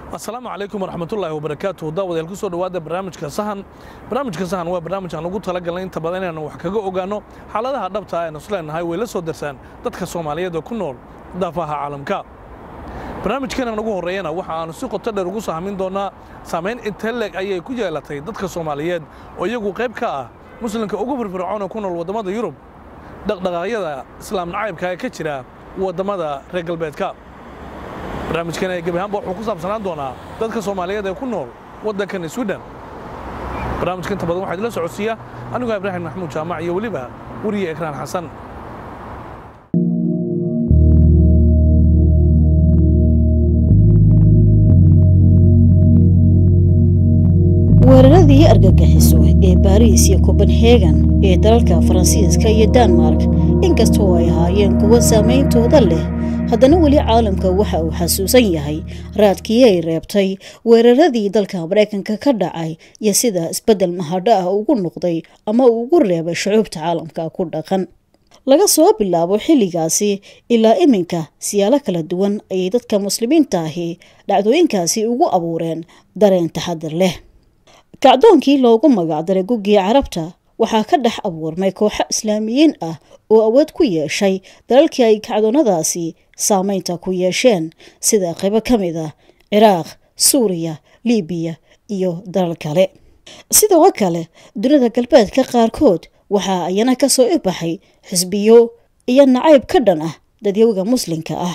asalaamu calaykum waraxmatullaahi wabarakaatu daawadayaal ku soo dhowaada barnaamijka sahan barnaamijka sahan waa barnaamij aan ugu talagalnay inta badan inaanu wax kaga ogaanno xaaladaha dhabta ah aynu isleenahay way la soo darsaan dadka soomaaliyeed oo ku nool daafaha caalamka barnaamijkeenan ugu horreeyana waxa aanu si qoto dheer ugu sahmin doonnaa saamayn intee leeg ayay ku yeelatay dadka soomaaliyeed oo iyagu qayb ka ah muslimka ugu firfircoon oo ku nool waddamada yurub dhaqdhaqaaqyada islaam nacaybka ee ka jira waddamada reer galbeedka barnaamijkan ee gebi ahaanba wuxuu ku saabsanaan doonaa dadka soomaaliyeed ee ku nool waddankan swiden barnaamijka inta badan waxaa idila socodsiiya anigoo ibraahim maxamuud jaamac iyo weliba weriye ekraan xasan weeraradii argagixiso ee baariis iyo kobenhegan ee dalalka faransiiska iyo danmark inkastoo ay ahaayeen kuwo saameyntooda leh haddana weli caalamka waxa uu xasuusan yahay raadkii ay reebtay weeraradii dalka maraykanka ka dhacay iyo sida isbeddel mahadho ah ugu noqday ama uu ugu reebay shucuubta caalamka ku dhaqan laga soo bilaabo xilligaasi ilaa iminka siyaalo kala duwan ayay dadka muslimiinta ahi dhacdooyinkaasi ugu abuureen dareen taxadir leh kacdoonkii loogu magacdaray guggii carabta waxaa ka dhex abuurmay kooxo islaamiyiin ah oo awood ku yeeshay dalalkii ay kacdoonnadaasi saameynta ku yeesheen sida qaybo ka mid ah ciraaq suuriya libiya iyo dalal kale sidoo kale dunida galbeedka qaarkood waxaa ayana ka soo ibaxay xisbiyo iyo nacayb ka dhan ah dadyowga muslimka ah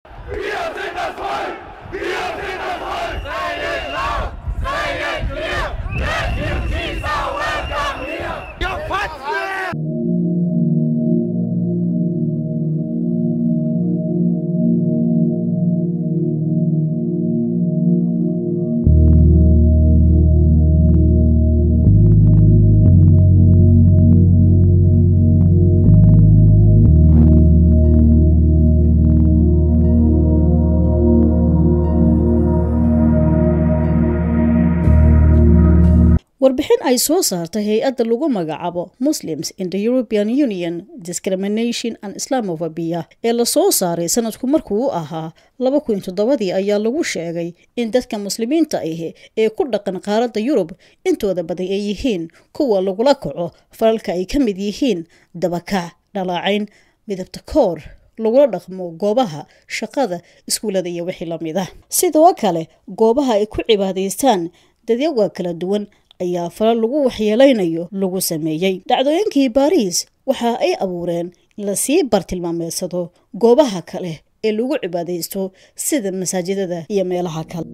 warbixin ay soo saartay hay-adda lagu magacaabo muslims in the european union discrimination and islamofobia ee lasoo saaray sanadku markuu u ahaa laba kun toddobadii ayaa lagu sheegay in dadka muslimiinta ahi ee ku dhaqan qaaradda yurub intooda badan ay yihiin kuwa lagula kaco falalka ay ka mid yihiin dabakac dhalaacayn midabta koor lagula dhaqmo goobaha shaqada iskuullada iyo wixii lamid ah sidoo kale goobaha ay ku cibaadaystaan dadyaga kala duwan ayaa falal lagu waxyeelaynayo lagu sameeyey dhacdooyinkii baariis waxa ay abuureen in lasii bartilmaameedsado goobaha kale ee lagu cibaadaysto sida masaajidada iyo meelaha kale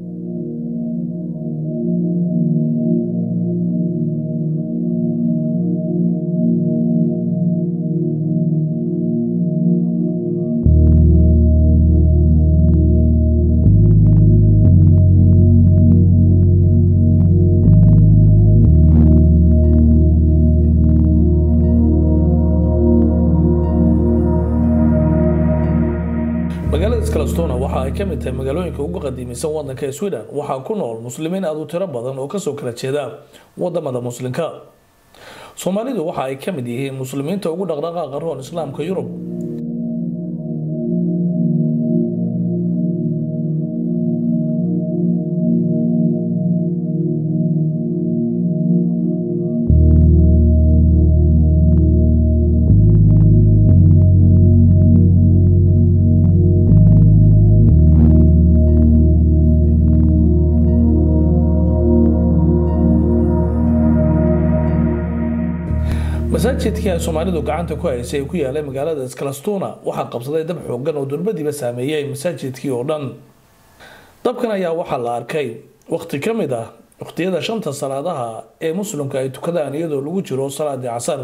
magaalada skalastona waxa ay ka mid tahay magaalooyinka ugu qadiimisan wadanka sweden waxaa ku nool muslimiin aad u tiro badan oo kasoo kala jeeda wadamada muslimka soomaalidu waxa ay ka mid yihiin muslimiinta ugu dhaqdhaqaaqa roon islaamka yurub masaajidkii ay soomaalidu gacanta ku haysay ee ku yaalay magaalada skalastuna waxaa qabsaday dab xoogan oo durbadiiba saameeyey masaajidkii oo dhan dabkan ayaa waxaa la arkay wakhti ka mid ah wakhtiyada shanta salaadaha ee muslimka ay tukadaan iyadoo lagu jiro salaadii casar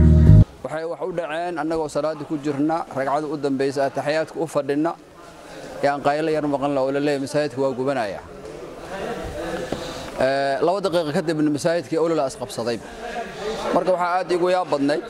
waxay wax u dhaceen annagoo salaaddii ku jirna ragcada u dambaysa ataxiyaadka u fadhinna ee aan qaylo yar maqan la oo la leeyahay masaajidka waa gubanaya laba daqiiqo kadibna masaajidkii olala isqabsaday marka waxaa aad igu yaab badnayd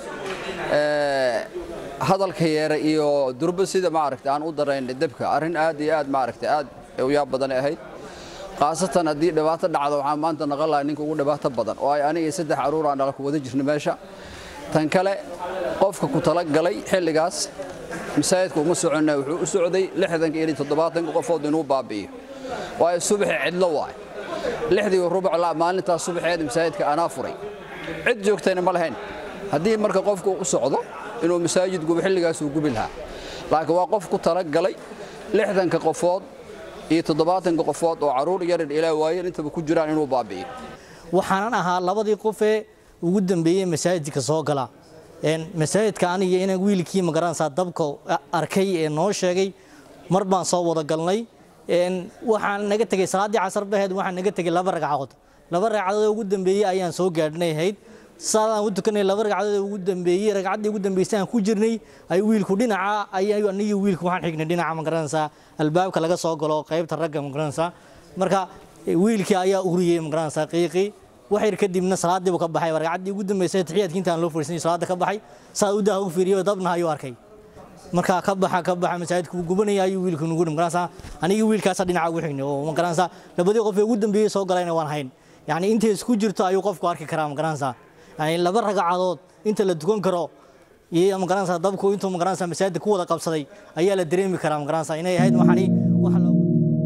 hadalka yeera iyo durba sida maaragta aan u daraynay debka arrin aad iyo aad maaragta aad u yaab badan ahayd khaasatan haddii dhibaato dhacdo waxaan maanta naqan lahaa ninka ugu dhibaato badan oo ay aniga iyo saddex caruur aan dhala ku wada jirna meesha tan kale qofka ku talagalay xilligaas masaajidka uma soconna wuxuu u socday lixdanka iyo toddobaatanka qofood inuu baabi'iyo waayo subaxi cidlo waay lixdii rubuc la maalintaas subaxeed masaajidka anaa furay cid joogtayna ma lahayn haddii marka qofku u socdo inuu masaajid gubo xilligaas uu gubi lahaa laakiin waa qof ku talagalay lixdanka qofood iyo toddobaatanka qofood oo carruur yarin ilaa waayeen intaba ku jiraan inuu baabi'iyo waxaanan ahaa labadii qofee ugu dambeeyey masaajidka soo gala masaajidka aniga inaan wiilkii magaranaysaa dabka arkay ee noo sheegay mar baan soo wada galnay waxaan naga tegey salaaddii casar baheed waxaan naga tegey laba ragcadood laba ragcadood ugu dambeeyey ayaan soo gaadhnay ahayd saadaan u tukanay laba ragcadood ugu dambeeyey ragcaddii ugu dambeysay aan ku jirnay ay wiilku dhinaca ay anigi wiilku waxaan xignay dhinaca magaranaysaa albaabka laga soo galo qaybta ragga magaranaysaa marka wiilkii ayaa uriyey magaranaysaa qiiqii waxyar kadibna salaadii buu ka baxay ragcaddii ugu dambeysay taxiyaadkii intaan loo fariisanay salaada ka baxay saad u daha u fiiriyo dabna ayuu arkay markaa ka baxa ka baxa masaajidka uu gubanaya ayuu wiilku nugu dhim garanaysaa anigii wiilkaasa dhinaca ugu xignay oo ma garanaysaa labadii qof ee ugu dambeeyey soo galayna waan hayn yacni intay isku jirto ayuu qofku arki karaa ma garanaysaa yani laba ragcadood inta la dukan karo iyo ma garanaysaa dabku intuu ma garanaysaa masaajidka ku wada qabsaday ayaa la dareemi karaa ma garanaysaa inay ahayd waxani waxa loogu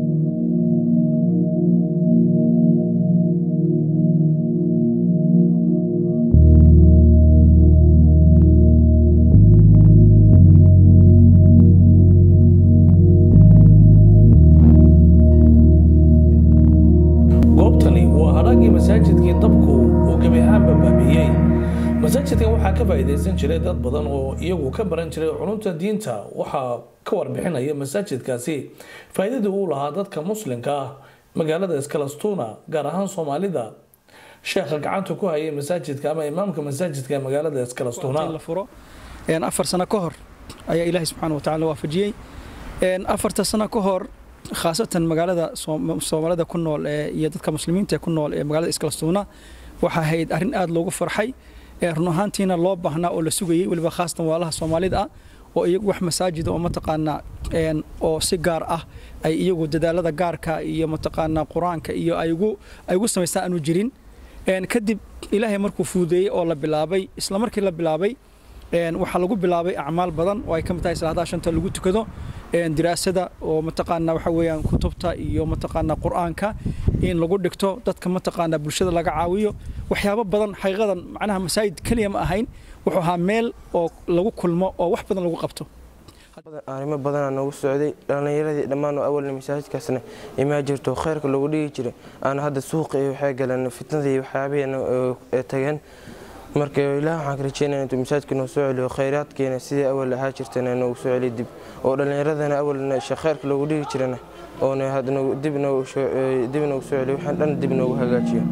goobtani waa hadhaagii masaajidkii dabku uu gebi ahaanba baabiyey masaajidkan waxaa ka faa'iidaysan jiray dad badan oo iyagu ka baran jiray culumta diinta waxaa ka warbixinaya masaajidkaasi faa'iidadii uu lahaa dadka muslimka ah magaalada iskalastuuna gaar ahaan soomaalida sheekha gacanta ku hayay masaajidka ama imaamka masaajidka ee magaalada iskalastuuna la furo afar sano ka hor ayaa ilaahay subxaana watacaala waafajiyey afarta sano ka hor khaasatan magaalada soomaalida ku nool iyo dadka muslimiinta ku nool ee magaalada iskalastuuna waxaa ahayd arrin aad loogu farxay run ahaantiina loo baahnaa oo la sugayey weliba khaasatan waalaha soomaalida ah oo iyagu wax masaajida oo mataqaanaa oo si gaar ah ay iyagu dadaalada gaarka iyo mataqaanaa qur-aanka iyo ay ugu samaystaan aanu jirin kadib ilaahay markuu fuudeeyey oo la bilaabay isla markii la bilaabay waxaa lagu bilaabay acmaal badan oo ay ka mid tahay salaadaha shanta lagu tukado diraasada oo mataqaanaa waxa weeyaan kutubta iyo mataqaanaa qur-aanka in lagu dhigto dadka mataqaanaa bulshada laga caawiyo waxyaabo badan xaqiiqadan macnaha masaajid keliya ma ahayn wuxuu ahaa meel oo lagu kulmo oo wax badan lagu qabto arrimo badanaa noogu socday dhallinyaradii dhammaan oo awalna masaajidkaasna imaa jirto khayrka loogu dhigi jiray aana hadda suuqa iyo waxay galeen fitnadii waxyaabihiina tageen marka ilaah waxaan ka rajeynaya intuu masaajidka noo soo celiyo khayraadkeena sidii awal ahaa jirtana noogu soo celiyo dib oo dhallinyaradana awalna khayrka loogu dhigi jirana oona dib noogu soo celiyo waxaan dhan dib noogu hagaajiyo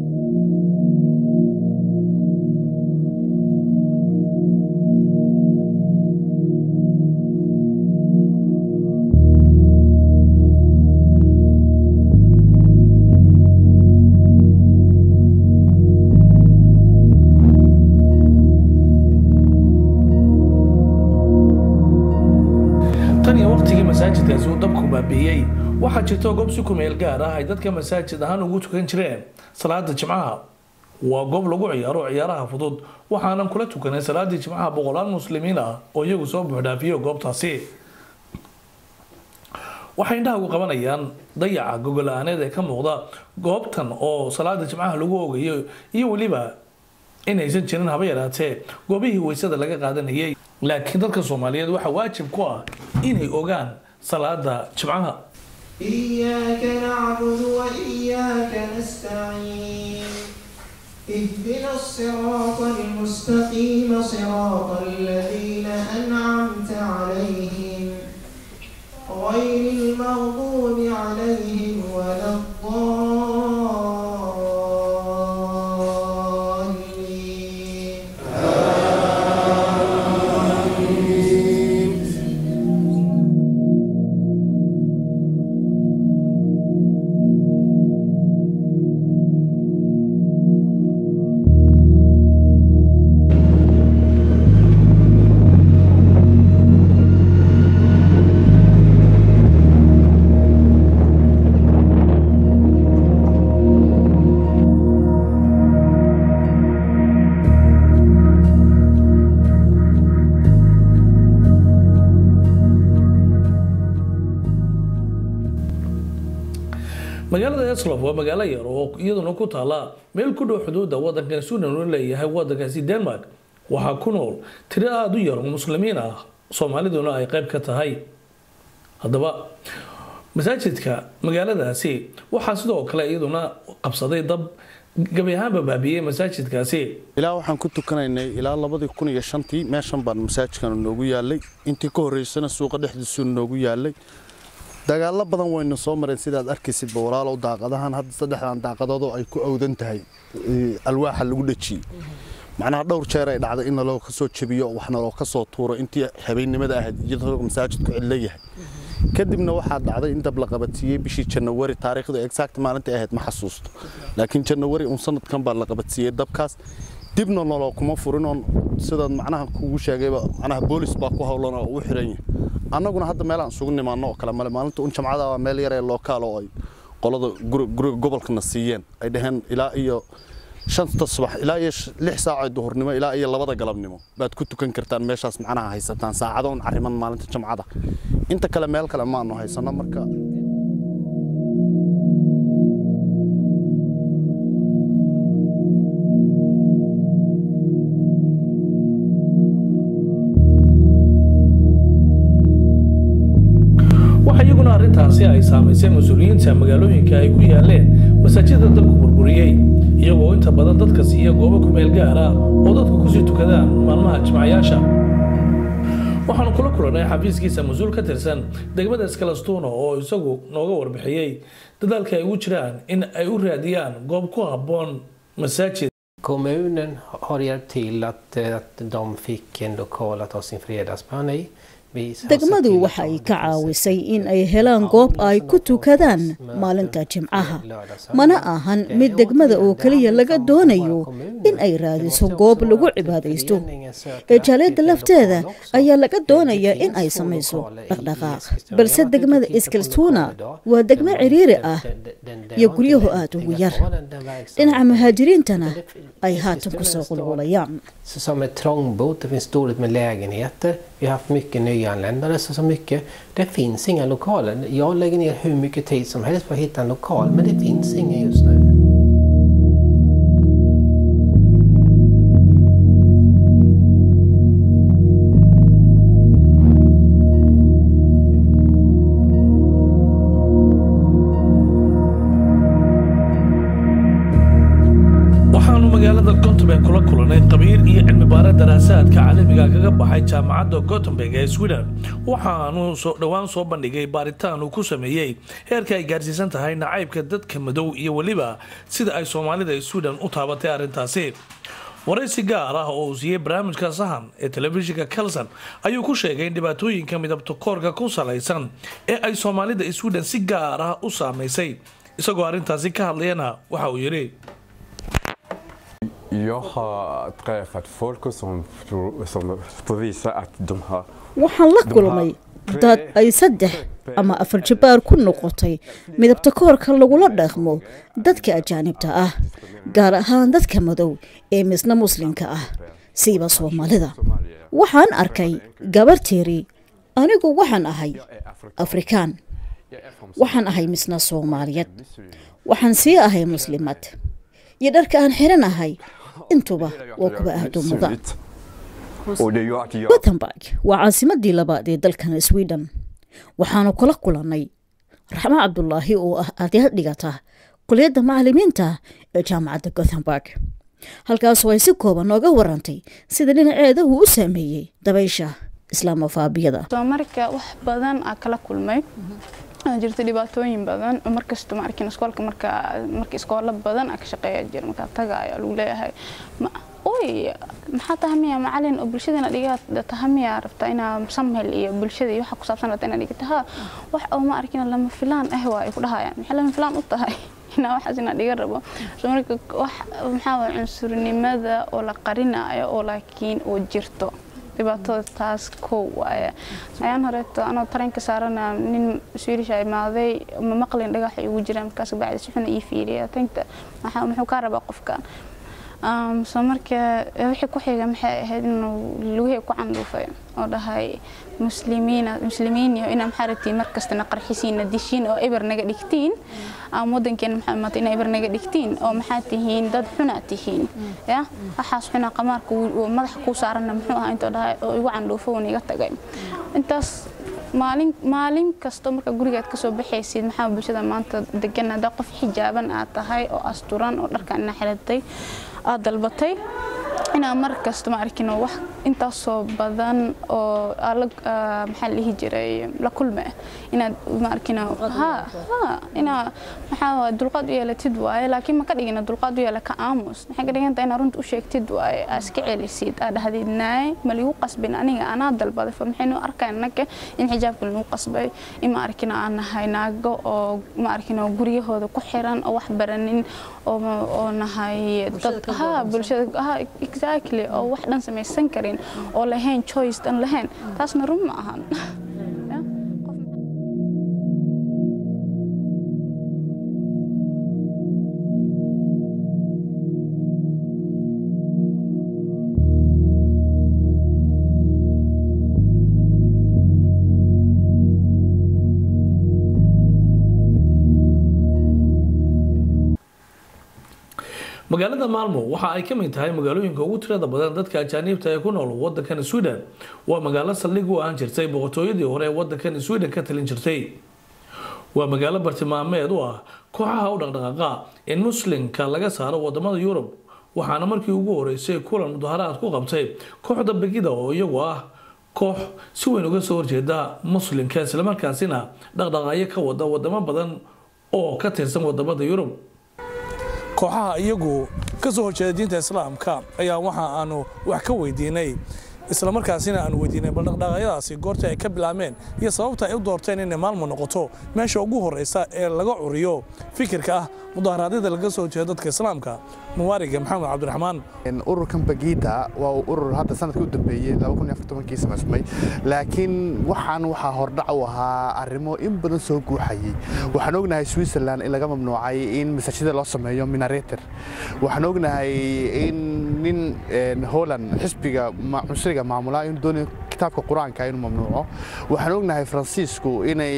tan iyo waqtigii masaajidkaasi uu dabku baabiiyey waxaa jirta goob si kumeel gaar ah ay dadka masaajid ahaan ugu tukan jireen salaada jimcaha waa goob lagu ciyaaro ciyaaraha fudud waxaanan kula tukanay salaadii jimcaha boqolaal muslimiin ah oo iyagu soo buuxdhaafiyo goobtaasi waxay indhahagu qabanayaan dayaca gogol-aaneed ee ka muuqda goobtan oo salaada jimcaha lagu ogayo iyo weliba inaysan jirin haba yaraatee goobihii weysada laga qaadanayay laakiin dadka soomaaliyeed waxaa waajib ku ah inay ogaan salaada jimcaha إياك نعبد وإياك نستعين اهدنا الصراط المستقيم صراط الذين أنعمت عليهم غير المغضوب عليهم ولا الضالين magaalada eslof waa magaalo yar oo iyaduna ku taala meel ku dhow xuduudda wadankan suudan uu leeyahay wadankaasi denmark waxaa ku nool tiro aada u yar oo muslimiin ah soomaaliduna ay qayb ka tahay haddaba masaajidka magaaladaasi waxaa sidoo kale iyaduna qabsaday dab gabi ahaanba baabiyey masaajidkaasi ilaa waxaan ku tukanaynay ilaa labadii kun iyo shantii meeshan baan masaajidkan noogu yaalay intii ka horreysana suuqa dhexdiisu noogu yaalay dagaallo badan waynu soo mareen sidaad arkaysidba walaalow daaqadahan hadda saddexdan daaqadoodoo ay ku awdan tahay alwaaxa lagu dhejiyey macnaha dhowr jeer ay dhacday in naloo ka soo jebiyo wax naloo ka soo tuuro intii habeennimada ahayd iyadoo masaajidku cidlo yahay kadibna waxaa dhacday in dab la qabadsiiyey bishii janawari taariikhda exact maalintai ahayd ma xasuusto laakiin janawari un sanadkan baa la qabadsiiyey dabkaas dibna noloo kuma furin oon sidaad macnaha kugu sheegayba macnaha boolis baa ku howlan oo u xiran yahay annaguna hadda meelaan isugu nimaano oo kale male maalinta un jamcada waa meel yar ee lookaal oo ay qolada guriga gobolkana siiyeen ay dhaheen ilaa iyo shanta subax ilaa iyo lix saacoo duhurnimo ilaa iyo labada galabnimo baad ku tukan kartaan meeshaas macnaha haysataan saacadoon arriman maalinta jamcada inta kale meel kale maanu haysano marka waxa iyaguna arrintaasi ay saamaysay mas-uuliyiinta magaalooyinka ay ku yaaleen masaajida dabku burburiyey iyagoo inta badan dadka siiya goobo ku meel gaar ah oo dadku kusii tukadaan maalmaha jimcayaasha waxaanu kula kulannay xafiiskiisa mas-uul ka tirsan degmada skalastuno oo isagu nooga warbixiyey dadaalka ay ugu jiraan in ay u raadiyaan goob ku habboon masaajid Kommunen har hjälpt till att, eh, att de fick en lokal att ha sin fredagsbön i. Vi har sett degmadu till att waxa ay de ka finns caawisay in ay helaan goob ay ku tukadaan maalinta jimcaha mana ahan mid degmada oo keliya laga doonayo in ay raadiso goob lagu cibaadaysto ee jaaliyadda lafteeda ayaa laga doonayaa in ay samayso dhaqdhaqaaq balse degmada iskalstuuna waa degmo ciriiri ah iyo guryahu aada ugu yar dhinaca muhaajiriintana ay haatan kusoo qulqulayaan Så Som ett trångbott, det finns dåligt med lägenheter. Vi har haft mycket nyanländare, så, så mycket. Det finns inga lokaler. Jag lägger ner hur mycket tid som helst på att hitta en lokal, men det finns ingen just nu. waxaanu magaalada gotemberg kula kulannay qabiir iyo cilmibaare daraasaadka caalamiga kaga baxay jaamacadda gotemberg ee sweden waxaanu soo dhowaan soo bandhigay baaritaan uu ku sameeyey heerka ay gaarsiisan tahay nacaybka dadka madow iyo weliba sida ay soomaalida ee sweden u taabatay arrintaasi waraysi gaar ah oo uu siiyey barnaamijka sahan ee telefishinka kelson ayuu ku sheegay in dhibaatooyinka midabta koorka ku salaysan ee ay soomaalida ee sweden si gaar ah u saamaysay isagoo arrintaasi ka hadlayana waxa uu yidhi Jag har träffat folk som, som får visa att de har waxaan la kulmay dad ay saddex ama afar jabbaar ku noqotay midabta koorka lagula dhaqmo dadka ajaanibta ah gaar ahaan dadka madow ee misna muslimka ah siiba soomaalida waxaan arkay gabar tiri anigu waxaan ahay afrikaan waxaan ahay misna soomaaliyad waxaan sii ahay muslimad iyo dharka aan xiran ahay intuba waa kuwa aada u mudan Och det gör att jag gothenburg waa caasimadii labaad ee dalkan sweden waxaanu kula kulannay raxmo cabdulaahi oo ah ardayd dhigata kuliyadda macalimiinta ee jaamacadda gothenburg halkaasoo ay si kooban nooga warantay sida dhinaceeda uu u saameeyey dabaysha islaamofabiyada soo marka wax badan aa kala kulmay waxaa jirta dhibaatooyin badan oo markasta ma arkin iskoolka marka marka iskoolo badan aa ka shaqeeya jira markaa taga ayaa lagu leeyahay ma oy maxaa tahay miya macalin oo bulshadana dhigaa tahay miya rabtaa inaa samhel iyo bulshada iyo waxa ku saabsan rabtaa inaa dhigata ha wax oo ma arkin lama filaan ah waa ay ku dhahayaan maxay lama filaan u tahay inaa waxaas inaa dhiga rabo soo marka wax maxaa waye cunsurnimada oo la qarinayo oo laakiin oo jirto dhibaatada taas kow waaye ayaan horeeto anoo tareenka saarana nin swiilisha imaaday ma maqlin dhagaxa igu jira markaas bacdi si xuna ii fiiriya tankta muxuu kaa rabaa qofkan so marka wixii ku xiga maxay ahayd inuu lugihii ku candhuufay oo dhahay muslimiina muslimiin iyo inaa maxaa rabtiin markastana qarxisiina dishiin oo eber naga dhigtiin ama wadankeena maxaa imaatay inaa eber naga dhigtiin oo maxaa tihiin dad xunaa tihiin ya waxaas xunaa qamaarka madaxa kuu saarana muxuu ahaa intoo dhahay oo igu candhuufo uuna iga tagay intaas maalin maalin kasto marka gurigaad kasoo baxaysid maxaa bulshada maanta degan haddaa qof xijaaban aad tahay oo asturan oo dharkan inaa xiratay aad dalbatay inaa mar kasta ma arkin wax intaasoo badan oo maxaa dhihi jiray la kulme inaad ma arkin inaa maxaa dulqaad u yeelatid waaye laakiin ma ka dhigina dulqaad u yeela ka aamus maxay ka dhigan tahay inaad runta u sheegtid waaye aa iska celisid aa dhahdid naay ma ligu qasbin aniga anaa dalbaday fa maxaynu arkaa naga in xijaabka lagu qasbay in ma arkin aan nahay naago oo ma arkin guryahooda ku xiran oo wax baranin oo nahay dad ha bulshada ha exactly oo wax dhan samaysan karin oo lahayn choice dhan lahayn taasna run ma ahan magaalada maalmo waxa ay ka mid tahay magaalooyinka ugu tirada badan dadka ajaaniibta ee ku nool wadankan sweden waa magaalo saldhig u ahaan jirtay boqortooyadii hore ee wadankan sweden ka talin jirtay waa magaalo bartilmaameed u ah kooxaha u dhaqdhaqaaqa in muslimka laga saaro wadamada yurub waxaana markii ugu horeysay kulan mudaharaad ku qabtay kooxda begida oo iyagu ah koox si weyn uga soo horjeeda muslimka islamarkaasina dhaqdhaqaaqyo ka wada wadamo badan oo ka tirsan wadamada yurub kooxaha iyagu ka soo horjeeda diinta islaamka ayaa waxa aanu wax ka weydiinay islamarkaasina aanu weydiinay bal dhaqdhaqaaqyadaasi goorta ay ka bilaabmeen iyo sababta ay u doorteen inay maalmo noqoto meesha ugu horeysa ee laga curiyo fikirka ah mudaharaadyada laga soo horjeeda dadka islaamka muwaariga maxamed cabdiraxmaan ururkan bagiida waa urur hadda sanadkii u dambeeyey kii samaysmay laakiin waxaan waxaa hordhac u ahaa arrimo in badan soo guuxayay waxaan ognahay switzerland in laga mamnuucay in masaajida loo sameeyo minareter waxaan ognahay in nin holland xisbiga cunsuriga maamula inuu doonayo kitaabka qur-aanka inuu mamnuuco waxaan ognahay faransiisku inay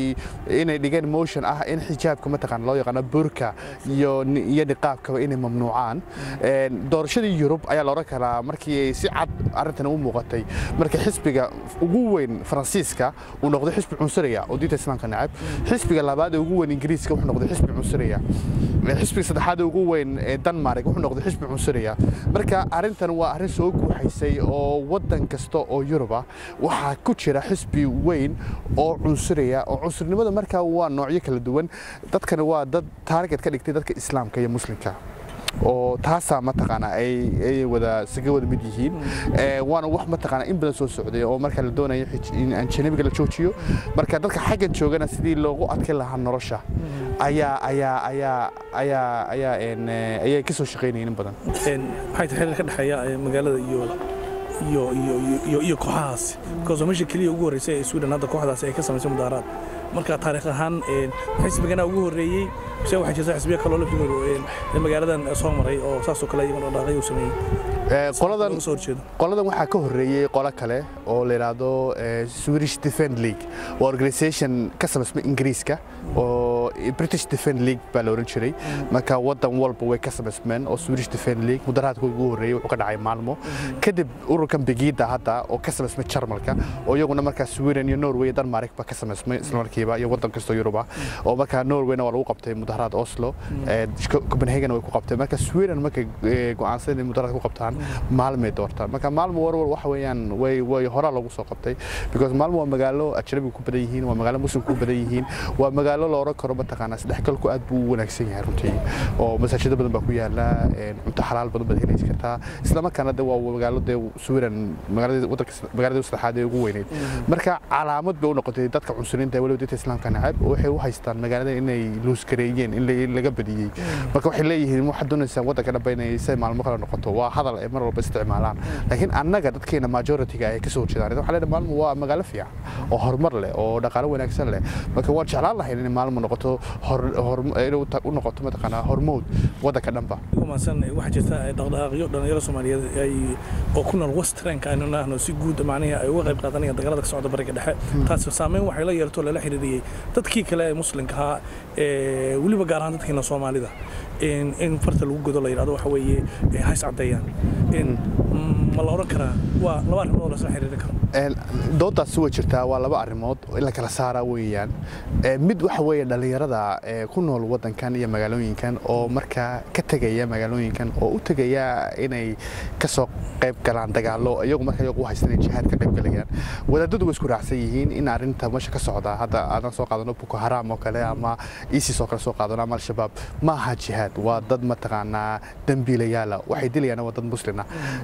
inay dhigeen motion ah in xijaabka mataqaan loo yaqaano burka iyo iyo niqaabkaba inay mamnuucaan doorashadii yurub ayaa la odhan karaa markii ay si cad arrintan u muuqatay markii xisbiga ugu weyn faransiiska uu noqday xisbi cunsuriga oo diinta islaamka nacab xisbiga labaad ee ugu weyn ingiriiska wuxuu noqday xisbi cunsuriga xisbiga saddexaad ee ugu weyn ee denmark wuxuu noqday xisbi cunsuriga marka arrintan waa arrin soo guuxaysay oo waddan kasta oo yurub ah waxaa ku jira xisbi weyn oo cunsuriya oo cunsurnimada markaa waa noocyo kala duwan dadkani waa dad taarget ka dhigtay dadka islaamka iyo muslimka oo taasaa mataqaana ay wada saga wada mid yihiin waana wax mataqaana in badan soo socday oo marka la doonayo in ajanabiga la joojiyo marka dadka xaggan joogana sidii loogu adkayn lahaa nolosha ayaa ayaa ayaa ayaa ayaa ayay ka soo shaqaynayeen in badan maxay tahay xiriir ka dhexeeya magaalada iyo iyo iyo iyo iyo kooxahaasi because meesha keliya ugu horreysay ee Sweden hadda kooxdaasi ay ka samaysay mudaaraad marka taariikh ahaan xisbigana ugu horreeyey se waxaa jirta xisbiya kaloo laftigoodu magaaladan soo maray oo saasoo kale iyaguna dhaqaaqyo u sameeyey qoladan qoladan waxaa ka horreeyey qolo kale oo la yidhaahdo Swedish Defend League waa organisation ka samaysmay Ingiriiska oo British Defend League baa la oran jiray marka wadan walba way ka samaysmeen oo Swedish Defend League mudaharaadka ugu horreeyey wuxuu ka dhacay maalmo kadib ururkan Begida hadda oo ka samaysmay Jarmalka oo iyaguna markaa Sweden iyo Norway iyo Denmark ba ka samaysmay isla markiiba iyo wadan kasta Yurub ah oo markaa Norwayna waa lagu qabtay mudaharaad Oslo Copenhagen way ku qabtay marka Sweden marka go'aansan inay mudaharaad ku qabtaan maalmay doortaan marka maalmo warwar waxa weeyaan way way hore lagu soo qabtay because maalmo waa magaalo ajnabi ku badan yihiin waa magaalo muslim ku badan yihiin waa magaalo la oran karo mataqaanaa isdhexgalku aad buu u wanaagsan yahay runtii oo masaajida badan baa ku yaala cunto xalaal badan baad helaysi kartaa isla markaana de waa magaalo dee Sweden magaalada wadanka magaalada saddexaad ee ugu weyneyd marka calaamad bay u noqotay dadka cunsuriinta waliba dadka islaamka nacab waxay u haystaan magaalada inay luus gareeyeen in laga badiyey marka waxay leeyihiin waxaad doonaysaa wadanka dhanba inay say maalmo kale noqoto waa hadal ay mar walba isticmaalaan laakiin annaga dadkeena majority-ga ay ka soo horjeedaan waxaa leedahay maalmo waa magaalo fiican oo horumar leh oo dhaqaale wanaagsan leh marka waan jeclaan lahayn inay maalmo noqoto inay u noqoto mataqaanaa hormood waddanka dhanba maasan waxaa jirta dhaqdhaqaaqyo dhalinyaro soomaaliyeed ay oo ku nool westernka aynu nahno si guud macnihii ay uga qayb qaadanayaan dagaalada ka socda bariga dhexe taasi saameyn waxay la yeelto lala xiriiriyey dadkii kale ee muslimka ahaa weliba gaar ahaan dadkiina soomaalida in farta lagu godo la yidhahdo waxa weeye hays caddeeyaan ma la odhan karaa waa laba arrimood oo lasla xiriiri karo doodaasi way jirtaa waa laba arrimood in la kala saaraa weeyaan mid waxa weeye dhallinyarada ku nool waddankan iyo magaalooyinkan oo markaa ka tegaya magaalooyinkan oo u tegaya inay ka soo qayb galaan dagaallo iyagu marka iyagu u haystan inay jihaad ka qayb galayaan wadaadadu way isku raacsan yihiin in arrinta meesha ka socda hadda aadan soo qaadano boko haram oo kale ama isis oo kale soo qaadano ama al-shabaab ma aha jihaad waa dad mataqaanaa dembiilayaala waxay dilayaan waa dad muslina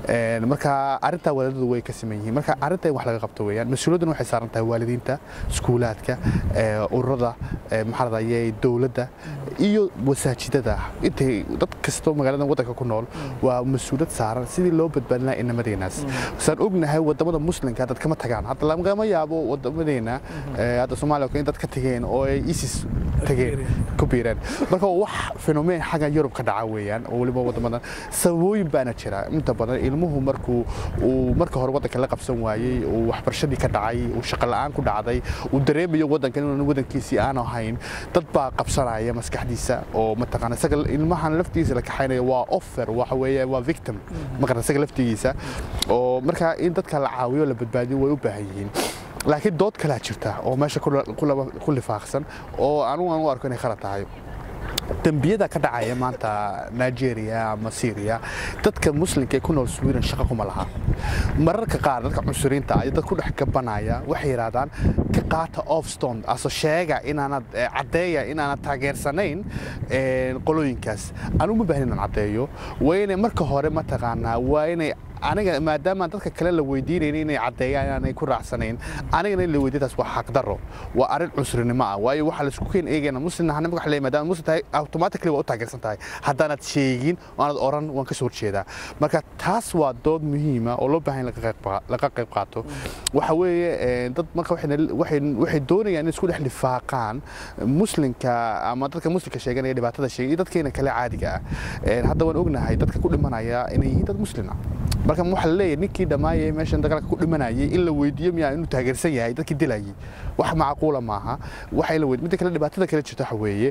marka arrintaa wadaadadu way ka siman yihiin marka arrinta in wax laga qabto weeyaan mas-uuliyaddan waxay saaran tahay waalidiinta iskuulaadka ururada maxaa radayay dowladda iyo wasaajidada intay dad kastoo magaalada waddanka ku nool waa mas-uuliyad saaran sidii loo badbaadin lahaa inamadeenaas saan ognahay wadamada muslimka dad kama tagaan hadda lagama yaabo wadamadeena hadda soomaaliya in dad ka tageen oo ay isis tageen ku biireen marka wax fenomeen xagga yurub ka dhaca weeyaan oo weliba wadamadan sababooyin baana jira inta badan ilmuhu markuu uu marka hore waddanka la qabsan waayey uu waxbarashadii ka dhacay uu shaqo la'aan ku dhacday uu dareemayo waddankan inuuna waddankiisii aan ahayn dad baa qabsanaya maskaxdiisa oo mataqaana isaga ilmahan laftiisa la kaxaynayo waa offer waxa weeye waa victim maqan isaga laftigiisa oo marka in dadka la caawiyo la badbaadiyo way u baahan yihiin laakiin dood kalaa jirta oo meesha ku lifaaqsan oo anugu aan u arko inay khalad tahay dembiyada ka dhacaya maanta nigeria ama syria dadka muslimka ee ku nool sweden shaqo kuma laha mararka qaar dadka cunsuriinta iyo dad ku dhex gabanaya waxay yidhaahdaan ka qaata offstone aso sheega inaanad caddeeya inaanad taageersanayn qolooyinkaas anugu ma baahin inaan caddeeyo waa inay marka hore mataqaanaa waa inay aniga maadaama dadka kale la weydiinayna inay caddeeyaan inaanay ku raacsanayn anigana in la weydiyo taas waa xaqdarro waa arrin cunsurinimo ah waayo waxaa laisku keen eegayna muslimna hanima wax leeyahay maadaama muslim tahay automatically waa u taageersan tahay haddaanad sheegin oo aanad oran waan ka soo horjeedaa marka taas waa dood muhiima oo loo baahan laga qayb qaato waxa weeye dad marka waxay doonayaan in isku dhex lifaaqaan muslimka ama dadka muslimka sheeganaya dhibaatada sheegay iyo dadkeena kale caadiga ah hadda waan ognahay dadka ku dhimanaya inay yihiin dad muslima marka waxaa la leeyahay ninkii dhammaayay meeshan dagaalka ku dhimanayay in la weydiiyo miyaa inuu taageersan yahay dadkii dilayay wax macquula maaha waxa la weydiiyo midda kale dhibaatada kale jirta waxa weeye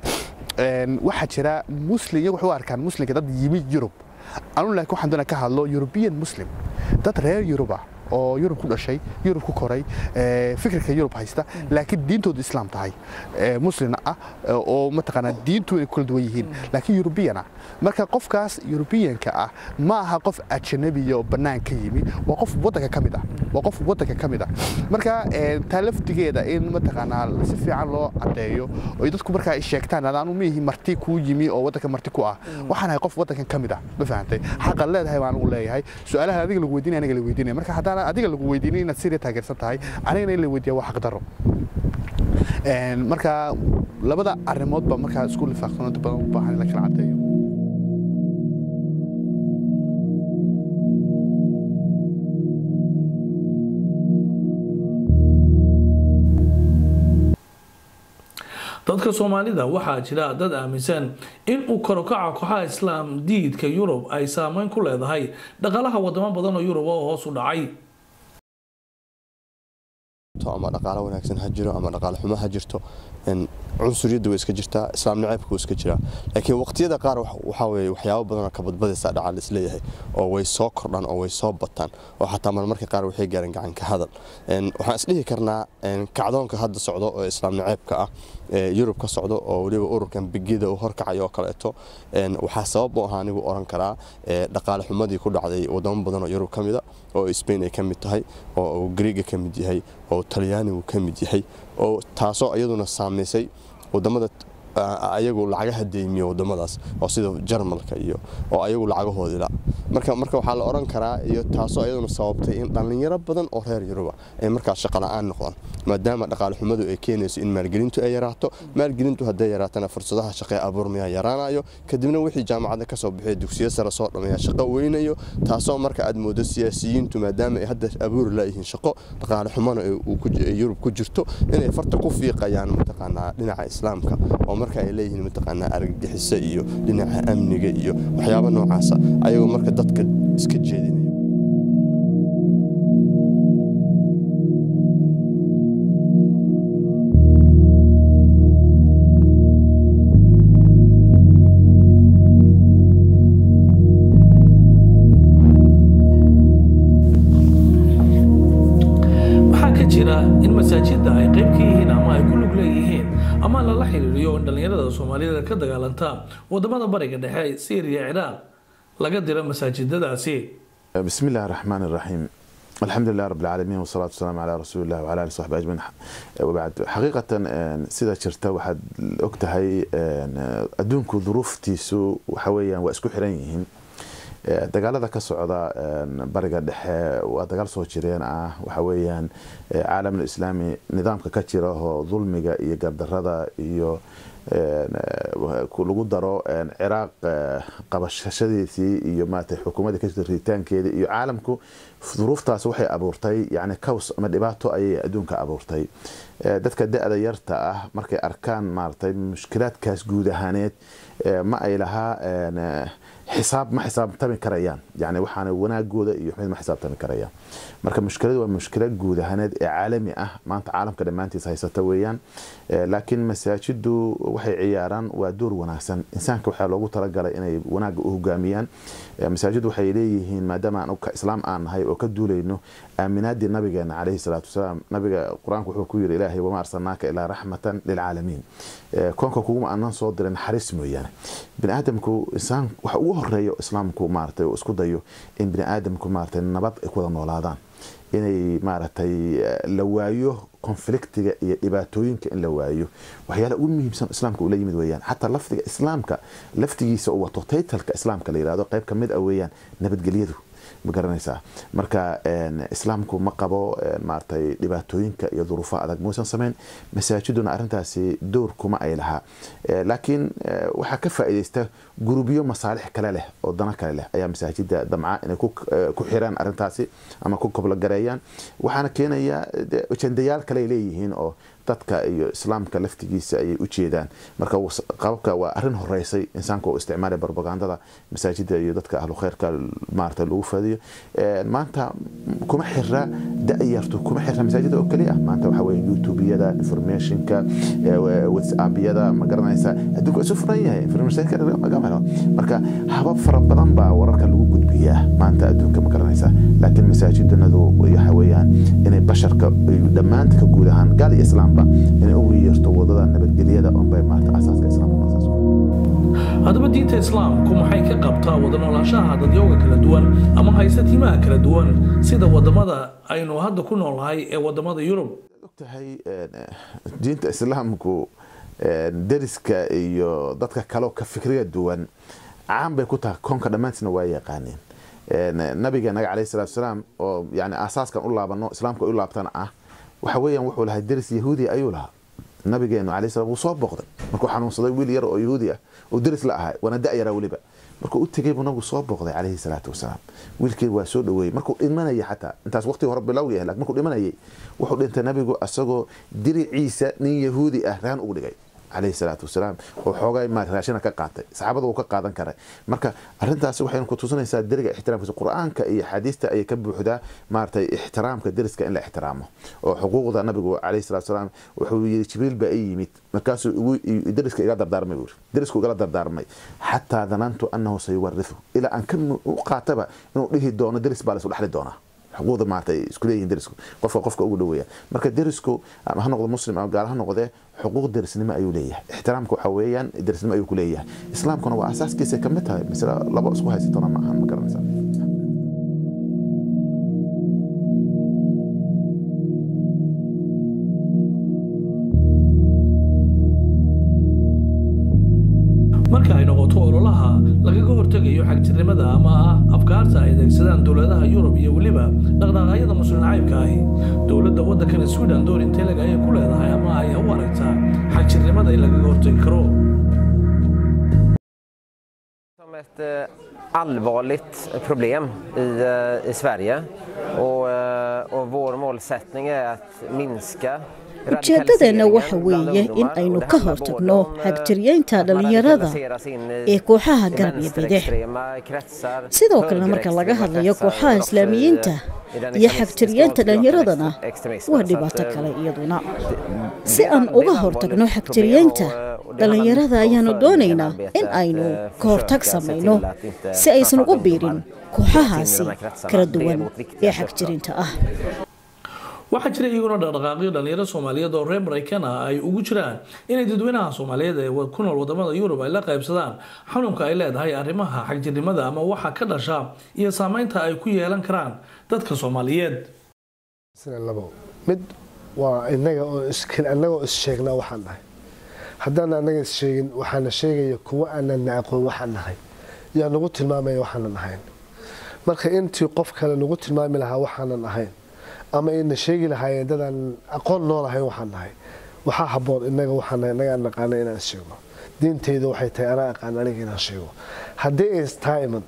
waxaa jira muslim iyagu waxay u arkaan muslimka dad yimid yurub anu laakiin waxaan doonaa ka hadlo european muslim dad reer yurub ah oo yurub ku dhashay yurub ku koray fikirka yurub haysta laakiin diintoodu islaam tahay muslina ah oo mataqaanaa diintu ay kala duwan yihiin laakiin yurubiyan ah marka qofkaas yurubiyanka ah ma aha qof ajnabiya oo bannaan ka yimi waa qof waddanka ka mid ah waa qof waddanka ka mid ah marka taa laftigeeda in mataqaanaa si fiican loo caddeeyo oo dadku markaa ay sheegtaan adaanu miihi marti kuu yimi oo waddanka marti ku ah waxaan ahay qof waddankan ka mid ah ma fahantay xaqan leedahay baan ugu leeyahay su-aalaha adiga lagu weydiinaya aniga la weydiinaya marka haddaan adiga lagu weydiinay inaad Syria taageersan tahay anigana in la weydiiyo waa xaq daro een marka labada arrimood ba marka isku lifaaqsan oo badan u baahan in la kala cadeeyo dadka soomaalida waxaa jira dad aaminsan in uu karokaca kooxaha islaam diidka yurub ay saameyn ku leedahay dhaqaalaha wadamo badan oo yurub oo hoos u dhacay ama dhaqaalo wanaagsan ha jiro ama dhaqaalo xumo ha jirto cunsuriyadda way iska jirtaa islaam nacaybka wuu iska jiraa laakiin waqtiyada qaar waxaa weeye waxyaabo badan oo kabadbadaysa dhaca isleeyahay oo way soo kordhaan oo way soo bataan oo xataa marmarka qaar waxay gaareen gacan ka hadal waxaan isdhihi karnaa kacdoonka hadda socdo oo islaam nacaybka ah yurub ka socdo oo weliba ururkan bigida uu horkacayo oo kaleeto waxaa sabab u ahaa anigu oran karaa dhaqaale xumadii ku dhacday wadamo badan oo yurub ka mida oo spain ay ka mid tahay oo griiga ka mid yahay oo talyaanigu ka mid yahay oo taasoo iyaduna saamaysay wadamada ayagu lacagaha deymiya wadamadaas oo sida jarmalka iyo oo ayagu lacagahoodila marka marka waxaa la oran karaa iyo taasoo iyaduna sababtay in dhallinyaro badan oo reer yuruba ay markaas shaqo la'aan noqdaan maadaama dhaqaale xumadu ay keenayso in maalgelintu ay yaraato maalgelintu hadday yaraatana fursadaha shaqee abuurmaya yaraanayo kadibna wixii jaamacadda ka soo bixiya dugsiyo sare soo dhammeeya shaqo weynayo taasoo marka aad moodo siyaasiyiintu maadaama ay hadda abuuri laayihiin shaqo dhaqaale xumana yurub ku jirto inay farta ku fiiqayaan mataqaanaa dhinaca islaamka oo marka ay leeyihiin mataqaanaa argagixiso iyo dhinaca amniga iyo waxyaabo noocaasa ayagoo marka dadka iska jeedinaya waxaa ka jira in masaajidda ay qayb ka yihiin ama ay ku lug leeyihiin ama lala xiriiriyo in dhallinyarada soomaalida ka dagaalanta wadamada bariga dhexe syriya ciraaq laga diro masaajidadaasi بسم الله الرحمن الرحيم الحمد لله رب العالمين والصلاة والسلام على رسول الله وعلى آله وصحبه أجمعين وبعد حقيقة سيدا شرتا waxaad ogtahay adduunku duruuftiisu waxa weeyaan waa isku xiran yihiin dagaalada ka socda bariga dhexe waa dagaal soo jireen ah waxa weeyaan caalamul islaami nidaamka ka jira oo dulmiga iyo gardarada iyo lagu daro ciraaq qabashadiisii iyo maarata xukuumadda ka jirta ritaankeeda iyo caalamku duruuftaas waxay abuurtay yani caws ama dhibaato ayay adduunka abuurtay dadka da-da yarta ah markay arkaan maaratay mushkilaadkaas guud ahaaneed ma ay lahaa xisaab ma xisaabtami karayaan yani waxaana wanaagooda iyo xumid ma xisaabtami karayaan marka mushkiladu waa mushkila guud ahaaneed ee caalami ah maanta caalamka dhammaantiis haysata weeyaan laakiin masaajidu waxay ciyaaraan waa door wanaagsan insaanka waxaa loogu talagalay inay wanaaga u hogaamiyaan masaajidu waxay leeyihiin maadaama aan islaam aan nahay oo ka duulayno aaminaadii nabigeena calayhi salaatu wasalaam nabiga qur-aanku wuxuu ku yiri ilaahay wama arsalnaaka ilaa raxmatan lilcaalamiin koonka kuguma aanan soo dirin naxariis mooyaane bini aadamku insaan waxa ugu horeeya islaamku maaragtay oo isku dayo in bini aadamku maaragtay nabad ay ku wada noolaadaan inay maaragtay la waayo konfliktiga iyo dhibaatooyinka in la waayo waxyaala ugu muhiimsan islaamka uu la yimid weeyaan xataa lafdiga islaamka laftigiisa uu wato taytalka islaamka la yidhahdo qayb ka mid ah weeyaan nabadgelyadu ma garanaysaa marka islaamku ma qabo maaragtay dhibaatooyinka iyo duruufaha adag muusan samayn masaajiduna arrintaasi door kuma ay lahaa laakiin waxaa ka faa'iidaysta gurubyo masaalix kale leh oo dana kale leh ayaa masaajida damca inay ku xiraan arrintaasi ama ku koblagareeyaan waxaana keenaya ajendayaal kale ay leeyihiin oo dadka iyo islaamka laftigiisa ayay u jeedaan marka qababka waa arrin horeysay insaanka oo isticmaalay barbagandada masaajida iyo dadka ahlu khayrka maarata lagu fadiyo maanta kuma xira da-yartu kuma xira masaajida oo keliya maanta waxa weye youtubeyada informationka whatsappyada ma garanaysa adduunka isu furan yahay informationka marka habab fara badan baa wararka lagu gudbiyaa maanta adduunka ma garanaysa laakiin masaajidunadu waxa weeyaan inay basharka dhammaanta ka guud ahaan gaal iyo islaam inay ugu yeerto wadada nabadgelyada unbay maarta asaaska islaamka haddaba diinta islaamku maxay ka qabtaa wada noolaanshaha dadyooga kala duwan ama haysta tiimaha kala duwan sida wadamada aynu hadda ku noolnahay ee wadamada yurub ogtahay diinta islaamku deriska iyo dadka kaleo ka fikriga duwan caan bay ku tahay koonka dhammaantiisna waa yaqaaneen nabiga naga calayhi salatu wasalaam oo yani asaaskan u laabano islaamka u laabtana ah waxa weeyaan wuxuu lahaa deris yahuudi ayuu lahaa nabigeenu calayhi salaam wuu soo booqday markuu xanuunsaday wiil yar oo yahuudi ah oo deris la ahaa waana da-yaraa weliba markuu u tegey buu nabigu soo booqday calayhi salaatu wasalaam wiilkii waa soo dhoweeyey markuu dhimanaya xataa intaas waqti hore bilowga yahay lakin markuu dhimanayay wuxuu dhintay nabigu asagoo diriciisa nin yahuudi ah raan ugu dhigay calayhi salaatu wasalaam oo xoogay ma raashina ka qaatay saxaabada uu ka qaadan karay marka arrintaasi waxaynu ku tusinaysaa deriga ixtiraamkiisa qur-aanka iyo xadiista ayay ka buuxdaa maaragtay ixtiraamka deriska in la ixtiraamo oo xuquuqda nabigu calayhi salatu wasalaam wuxuu yidhi jibriil baa ii yimid markaasuu igu deriska iga dardaarmay buu derisku igala dardaarmay xataa danantu annahu sayuwarithu ilaa aan ka u qaataba inuu dhihi doono deris baa la isu dhexli doonaa xuquuqda maarata ay isku leeyihiin derisku qofka qofka ugu dhoweeya marka derisku ama ha noqdo muslim ama gaal ha noqdee xuquuq derisnimo ayuu leeyahay ixtiraamka waxa weeyaan derisnimo ayuu ku leeyahay islaamkuna waa asaaskiisa ka mid tahay masle laba isku haysatona ma ahan ma garanaysaa marka ay noqoto ololaha lagaga hortegayo xagjirnimada ama ah afkaarta ay adeegsadaan dowladaha yurub iyo weliba dhaqdhaqaaqyada muslim nacaybka ahi dowladda waddankana sweden door inteleg ayay ku leedahay ama ay u aragtaa xagjirnimada in lagaga hortegi karo som ett allvarligt problem i, i Sverige och, och vår målsättning är att minska ujeeddadeenna waxa weeye in aynu ka hortagno xagtiryeynta dhallinyarada ee kooxaha garab iyo bidix sidoo kalena marka laga hadlayo kooxaha islaamiyiinta iyo xagtiryeynta dhallinyaradana waa dhibaato kale iyaduna si aan uga hortagno xagtiryeynta dhallinyarada ayaanu doonaynaa in aynu ka hortag samayno si aysan ugu biirin kooxahaasi kala duwan ee xagjirinta ah waxaa jira iyaguna dhaqdhaqaaqyo dhalinyaro soomaaliyeed oo reer maraykan ah ay ugu jiraan inay dadweynaha soomaaliyeed ee ku nool wadamada yurub ay la qaybsadaan xanuunka ay leedahay arrimaha xagjirnimada ama waxa ka dhasha iyo saameynta ay ku yeelan karaan dadka soomaaliyeed mid waa inaga oo annagoo issheegnaa waxaan nahay haddaan annaga issheegin waxaana sheegaya kuwo aanana aqoon waxaan nahay yaa nagu tilmaamaya waxaanan ahayn marka intii qof kale nagu tilmaami lahaa waxaanan ahayn ama ayna sheegi lahaayeen dadaan aqoon nool ahayn waxaan nahay waxaa haboon inaga waxaan nahay inaga aan naqaana inaan sheegno diinteyda waxay tahay anaa aqaan aniga inaan sheego haddii ay taa iman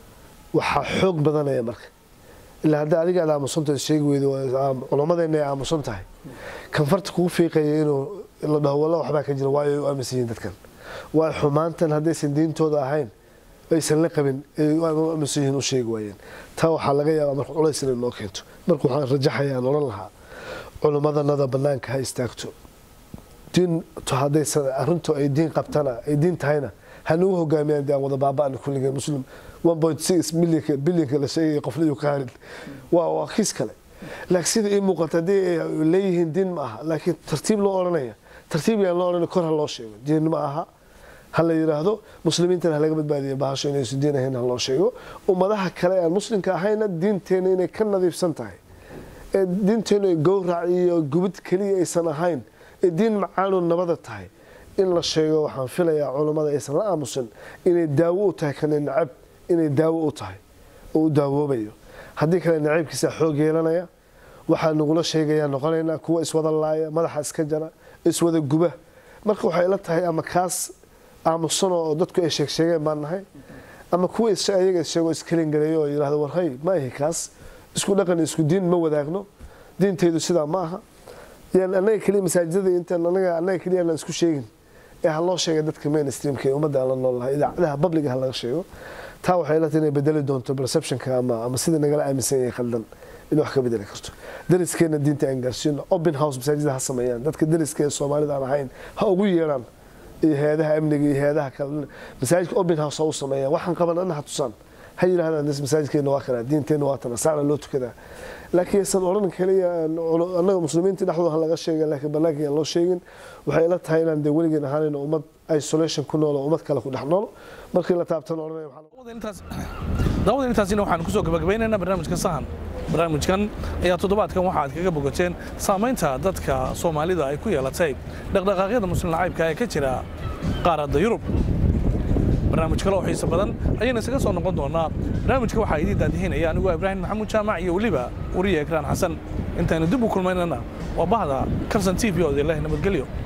waxaa xoog badanaya marka ilaa haddii adiga aad aamusantahay sheegi weydo culammadeena ay aamusan tahay kan farta kugu fiiqaya inuu la dhaho walla waxbaa ka jira waayo ay u aaminsan yihiin dadkan waayo xumaantan haddaysan diintooda ahayn aysan la qabin ay u aaminsan yihiin u sheegi waayeen taa waxaa laga yaabaa marka culays inay noo keento marka waxaan rajaxayaan odhan lahaa culimmadanada bannaanka ha istaagto diin haddaysan arrintu ay diin qabtana ay diin tahayna ha nagu hogaamiyaan dee aan wada baaba'na kulligeen muslim milyanka bilyanka la sheegaya qofliyu ka harin waa waa kiis kale laakiin sida ii muuqata haddii ay leeyihiin diin ma aha laakiin tartiib loo odhanaya tartiib yaan loo odhanay kor ha loo sheego diin ma aha ha la yidhaahdo muslimiintana ha laga badbaadiyo bahasho inaysan diin ahayn ha loo sheego ummadaha kale aan muslimka ahayna diinteena inay ka nadiifsan tahay ee diinteenu ay gowrac iyo gubid keliya aysan ahayn ee diin macaanoo nabada tahay in la sheego waxaan filayaa culammada aysan la aamusan inay daawo u tahay kana nacab inay daawo u tahay oo u daawoobayo haddii kale nacaybkiisa xoog yeelanaya waxaa nagula sheegayaa noqonaynaa kuwa iswada laaya madaxa iska jara iswada guba marka waxay la tahay ama kaas aamusan oo dadku ay sheegsheegeen baan nahay ama kuwa ayaga sheego iskelingareeyo oo yidhahdo war hay ma ahi kaas isku dhaqan isku diin ma wadaagno diintaydu sidaa ma aha yaan annaga keliya masaajidada intaan anaga annaga keliya aan isku sheegin ee ha loo sheega dadka mainstreamka ee ummadda aan la nool lahay idaacadaha publiga ha laga sheego taa waxay la tahay inay bedeli doonto perceptionka ama ama sida nagala aaminsan yahay khaldan in wax ka bedeli karto dariskeena diinta aan gaarsiino open house masaajida ha sameeyaan dadka dariska ee soomaalida aan ahayn ha ugu yeedhaan iyo hay-adaha amniga iyo hay-adaha kale masaajidka open house ha u sameeyaan waxaan qabanana ha tusaan ha yidhahdaan des masaajidkeena waa kanaa diinteenna waa tana saana loo tukadaa laakiin aysan odhan keliya annaga muslimiinta dhexdooda ha laga sheega laakiin bannaanka aan loo sheegin waxay ila tahay inaan dee weligeen ahaanayno ummad isolation ku nool oo ummad kale ku dhex nool markii la taabtana odhanaya daawada intaasina waxaan kusoo gabagabaynaynaa barnaamijka sahan barnaamijkan ayaa toddobaadkan waxa aad kaga bogateen saamaynta dadka soomaalida ay ku yeelatay dhaqdhaqaaqyada muslim lacaybka ee ka jira qaaradda yurub barnaamij kale oo xiiso badan ayayna isaga soo noqon doonaa barnaamijka waxaa idiin daadihinaya anigoo ibraahim maxamuud jaamac iyo weliba wariye ekraan xasan intaynu dib u kulmaynana waa bahda karsan t v oo idin leh nabadgelyo